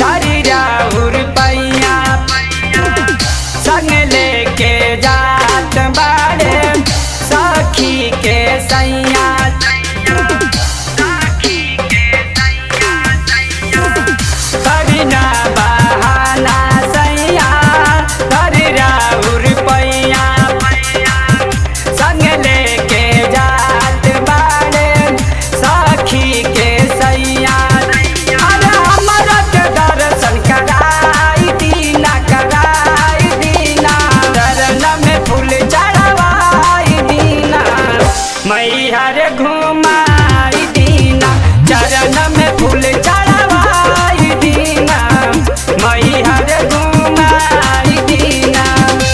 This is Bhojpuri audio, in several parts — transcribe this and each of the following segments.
धरी राउर पैया संग लेके जात बाड़े सखी के सैया करीना बहाना सैया धरी राउर पैया संग लेके जात बाड़े सखी के सैया अरे हमरा के दर्शन कराई दीना कराई दीना चरण में फूल चढ़वाई दीना मैहर घुमाई दीना चरण में फूल चढ़वाई दीना मैहर घुमाई दीना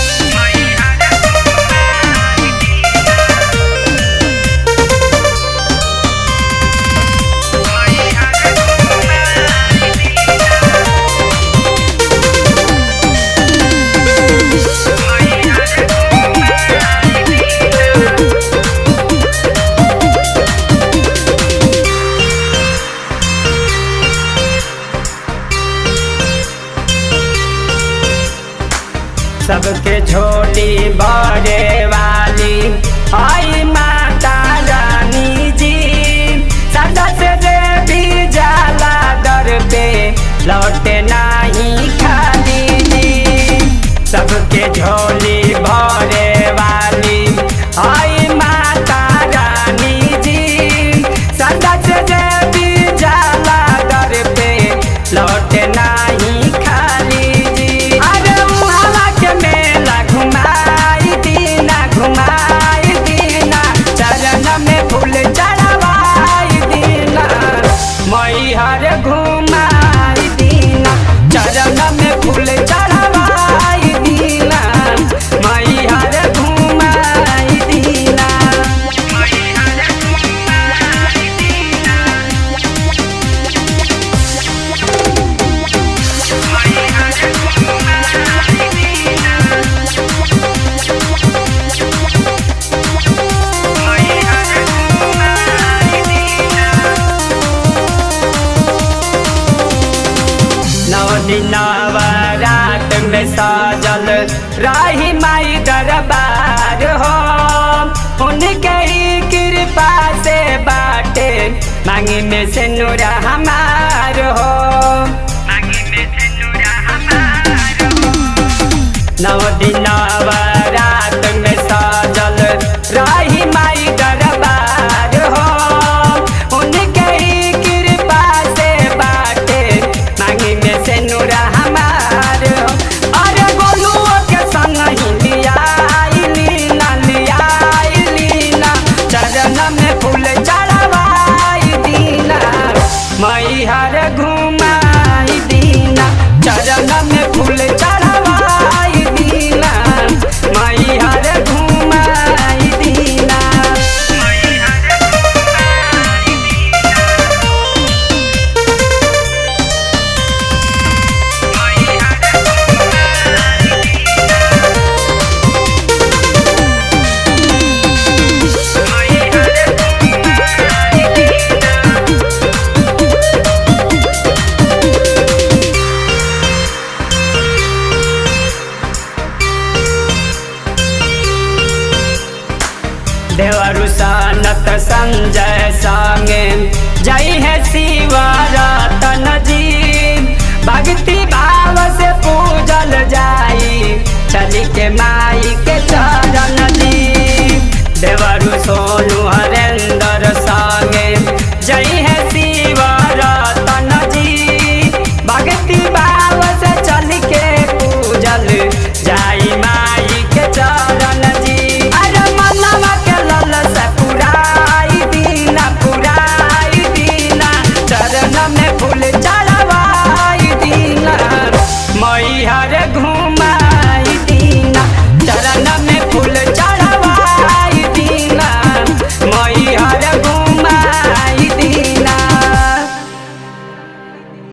सबके छोटी बड़े वाली आई माता रानी जी सदा से देवी जाला दर पे लौटे नहीं खाली जी सबके झोली भरे वाली आई माता रानी जी सदा से देवी जाला दर पे लौटे नहीं खाली जी अरे उहाला के मेला घुमाई दीना घुमाई दीना चरण में फूल चढ़वाई दीना मैहर घुमाई दीना चरण में फूल चढ़वाई दीना मैहर घुमाई दीना नौ दिन रात में साजल राही माई दरबार हो उनके ही कृपा से बाटे मांगी में से नूरा हमार हो नौ दिन रात में साजल राही माई दरबार हो उनके ही कृपा से बाटे मांगी में से नूरा हमार हो अरे गोलुओ के संग ही लियाई लीना लियाई लीना चरण में फूल चढ़वाई दीना मैहर घुमाई दीना चरण में फूल चढ़वाई दीना मैहर घुमाई दीना देवरु सानत संजय संगे जय है सी